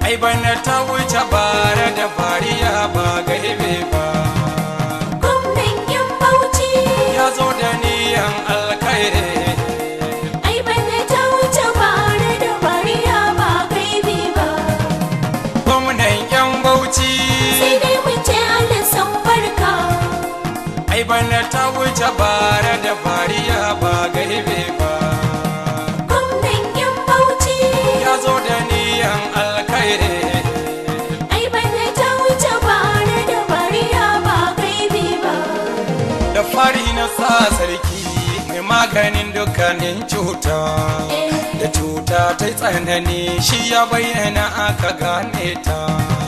ai bana ta wuce bare da fariya ba gaibe ba gwamnan yan bauchi ya zo da niyan alkhairi ai bana ta wuce bare da bariya ba gaibi ba gwamnan yan bauchi sai dai mu ce Allah san barka ai bana ta wuce bare da fariya ba gaibe ba gwamnan yan bauchi ya zo da niyan alkhairi ai bana ta wuce bare da bariya ba gaibi ba da fari na sa sarki mai maganin dukkanin cuta da cuta ta tsanani shi ya bayyana aka gane ta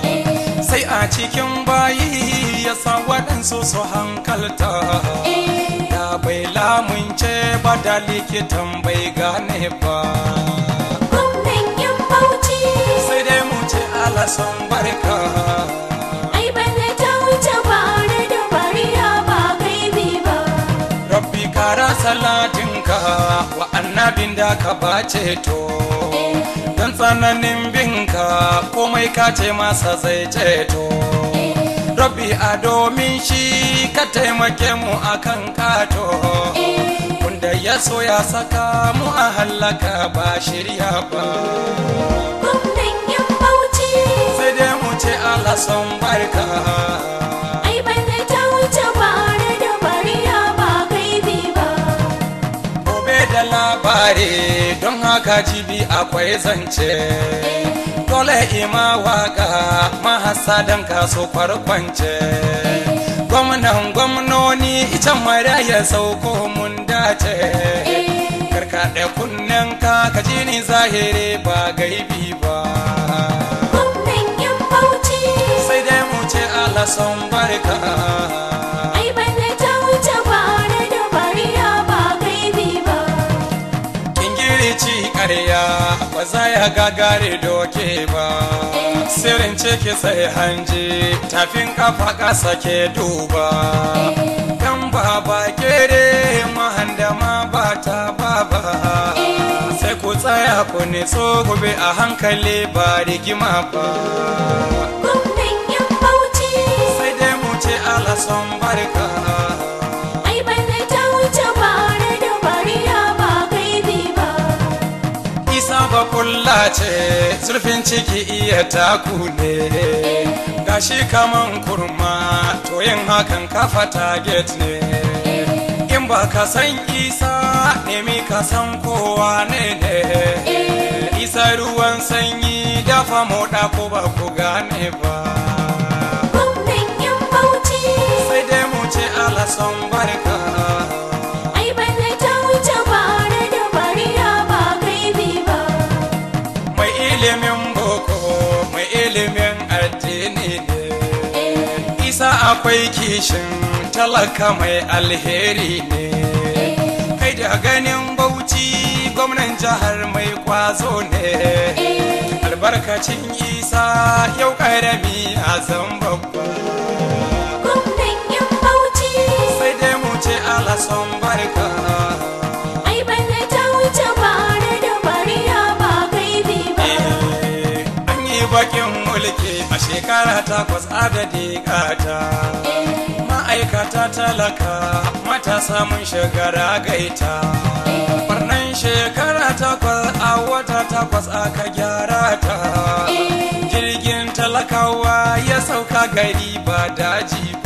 sai a cikin bayi ya sa waɗansu su hankalta da bai lamunce ba da likitan bai gane ba gwamnan yan bauchi sai dai mu ce alasan barka ai bana ta wuce bare da bariya ba gaibi ba rabbi kara salatinka wa annabin da ka bace to don tsananin binka komai ka ce masa zai ceto rabbi a domin shi ka taimake mu akan kato wanda ya so ya saka mu a hallaka ba shirya ba gwamnan yan bauchi sai dai mu ce Allah son barka ai bana ta wuce bare da bariya ba gaibi ba gobe da labari don haka jibi akwai zance dole ima waka mahasadan kaso kwarkwance gwamnan gwamnoni ita mara ya sauko mun dace karkaɗe kunnen ka ka ji ni zahiri ba gaibi ba gwamnan yan bauchi sai dai mu ce Allah son barka ai bana ta wuce bare da bariya ba gaibi ba Ingilici ƙarya ba za ya gagare doke ba Sirrin ciki sai hanji tafin kafa ƙasa ke duba Yan baba kere mahandama ba ta baba Sai ku tsaya ku nitso gobe a hankali ba rigima ba gwamnan yan bauchi Sai dai mu ce alason barka ai bana ta wuce bare da bariya ba gaibi ba isa ba kulla ce zurfin ciki iya taku ne gashi kaman kurma to yin hakan kafa target ne in ba ka san isa nemi ka san kowa ne ne isa ruwan sanyi dafa moɗa ko ba ku gane ba gwamnan yan bauchi sai dai mu ce alasan barka ai bana ta wuce bare da bariya ba gaibi ba mai ilimin boko mai ilimin addini ne isa akwai kishin talaka mai alheri ne kai da ganin bauchi gwamnan jihar mai kwazo ne albarkacin isa yau karami a zan babba gwamnan yan bauchi sai dai mu ce alasan barka ai bana ta wuce bare da bariya ba gaibi ba Eh, an yi bakin mulki a shekara takwas adadi gata ma'aikata talaka matasa mun shigara gaita barnan shekara takwas a wata takwas aka gyara ta jirgin talakawa ya sauka gari ba daji